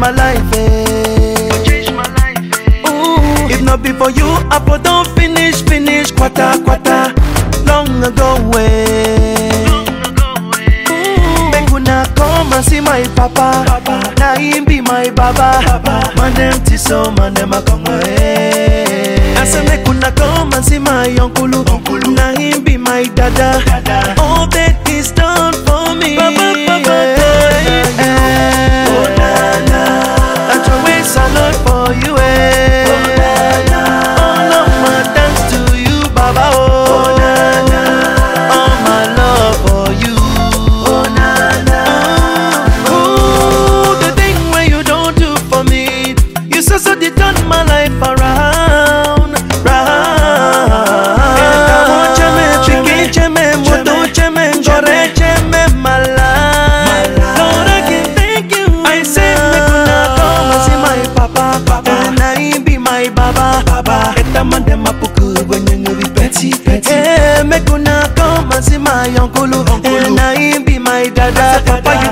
my life, eh. Change my life. eh. Ooh, if not be for you, I for don't finish, finish, quarter, quarter, long ago, way. Long ago, eh. Make una come and see my papa. papa. Now him be my baba. Papa. Man them tiso, man them a come away. I say make una come and see my uncle. uncle. Now him be my dada. dada. All that is done for me. Papa, papa, yeah. Oh na na, I throw away salad for you. Eh. Oh na na, all of my thanks to you, Baba. Oh, na na, all my love for you. Oh na na, ooh, the thing where you don't do for me, you so so did turn my life around, round. Chicken cheme, moto cheme, gore cheme, my life. Lord, I can thank you. I say, make una come and see my papa, papa, and I be my baba, baba. Eta man dem apuku when you be petty, petty. Hey, make una come and see my uncle, uncle, and I be my dada, papa.